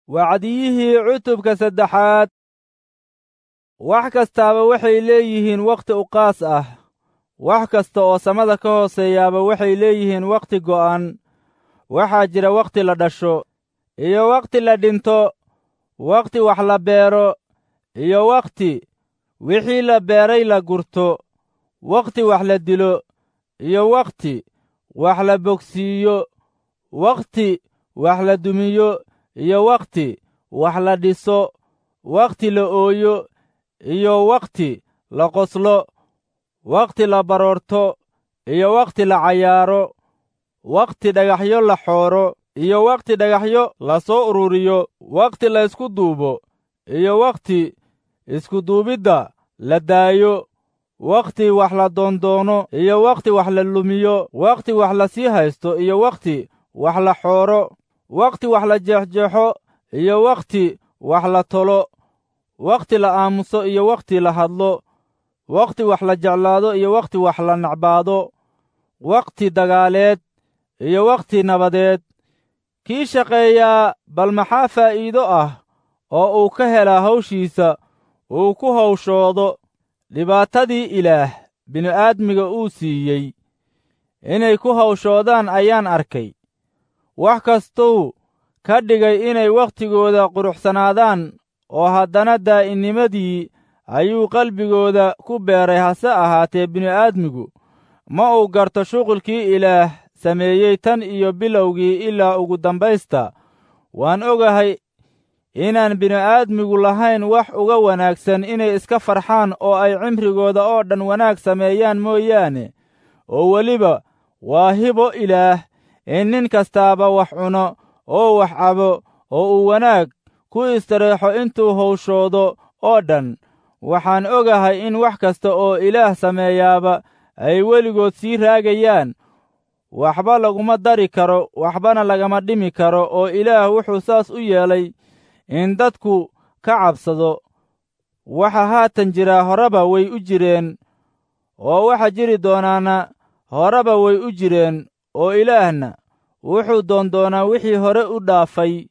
wacdiyihii cutubka saddexaad wax kastaaba waxay leeyihiin wakhti uqaas ah wax kasta oo samada ka hooseeyaaba waxay leeyihiin wakhti go'an waxaa jira wakhti la dhasho iyo wakhti la dhinto wakhti wax la beero iyo wakhti wixii la beeray la gurto wakhti wax la dilo iyo wakhti wax la bogsiiyo wakhti wax la dumiyo iyo wakhti wax la dhiso wakhti la ooyo iyo wakhti la qoslo wakhti la baroorto iyo wakhti la cayaaro wakhti dhagaxyo la xooro iyo wakhti dhagaxyo la soo ururiyo wakhti la ysku duubo iyo wakhti iskuduubidda la daayo wakhti wax la doondoono iyo wakhti wax la lumiyo wakhti wax la sii haysto iyo wakhti wax la xooro wakhti wax la jeexjeexo iyo wakhti wax la tolo wakhti la aamuso iyo wakhti la hadlo wakhti wax la jeclaado iyo wakhti wax la nacbaado wakhti dagaaleed iyo wakhti nabadeed kii shaqeeyaa bal maxaa faa'iido ah oo uu ka helaa hawshiisa uu ku hawshoodo dhibaatadii ilaah bini'aadmiga uu siiyey inay ku hawshoodaan ayaan arkay wax kastuu ka dhigay inay wakhtigooda quruxsanaadaan oo haddana daa'innimadii ayuu qalbigooda ku beeray hase ahaatee bini'aadmigu ma uu garto shuqulkii ilaah sameeyey tan iyo bilowgii ilaa ugu dambaysta waan ogahay inaan bini'aadmigu lahayn wax uga wanaagsan inay iska farxaan oo ay cimrigooda oo dhan wanaag sameeyaan mooyaane oo weliba waa hibo ilaah in nin kastaaba wax cuno oo wax cabo oo uu wanaag ku istareexo intuu hawshoodo oo dhan waxaan ogahay in wax kasta oo ilaah sameeyaaba ay weligood sii raagayaan waxba laguma dari karo waxbana lagama dhimi karo oo ilaah wuxuu saas u yeelay in dadku ka cabsado waxa haatan jiraa horeba way u jireen oo waxa jiri doonaana horeba way u jireen oo ilaahna wuxuu doondoonaa wixii hore u dhaafay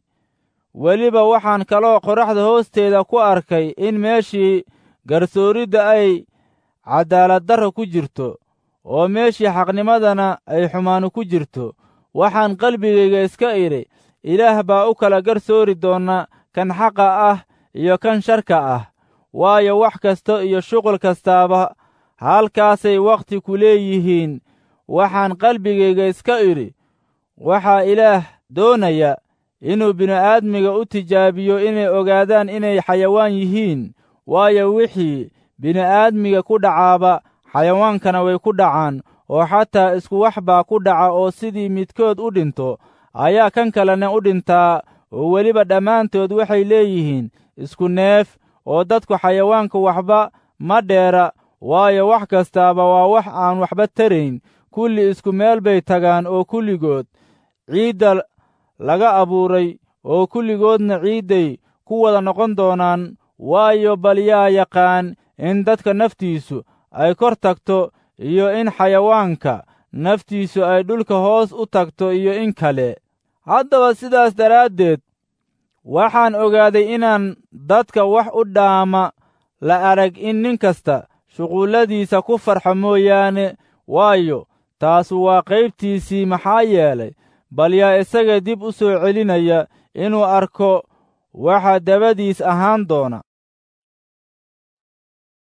weliba waxaan kaloo qoraxda hoosteeda ku arkay in meeshii garsooridda ay cadaaladdarra ku jirto oo meeshii xaqnimadana ay xumaanu ku jirto waxaan qalbigayga iska idhi ilaah baa u kala garsoori doona kan xaqa ah iyo kan sharka ah waayo wax kasta iyo shuqul kastaaba halkaasay wakhti ku leeyihiin waxaan qalbigayga iska idhi waxaa ilaah doonaya inuu bini'aadmiga u tijaabiyo inay ogaadaan inay xayawaan yihiin waayo wixii bini'aadmiga ku dhacaaba xayawaankana way ku dhacaan oo xataa isku wax baa ku dhaca oo sidii midkood u dhinto ayaa kan kalena u dhintaa oo weliba dhammaantood waxay leeyihiin isku neef oo dadku xayawaanka waxba ma dheera waayo wax kastaaba waa wax aan waxba tarayn kulli isku meel bay tagaan oo kulligood ciidda laga abuuray oo kulligoodna ciidday ku wada noqon doonaan waayo bal yaa yaqaan in dadka naftiisu ay kor tagto iyo in xayawaanka naftiisu ay dhulka hoos u tagto iyo in kale haddaba sidaas daraaddeed waxaan ogaaday inaan dadka wax u dhaama la arag in nin kasta shuqulladiisa ku farxo mooyaane waayo taasu waa qaybtiisii maxaa yeelay bal yaa isaga dib u soo celinaya inuu arko waxa dabadiis ahaan doona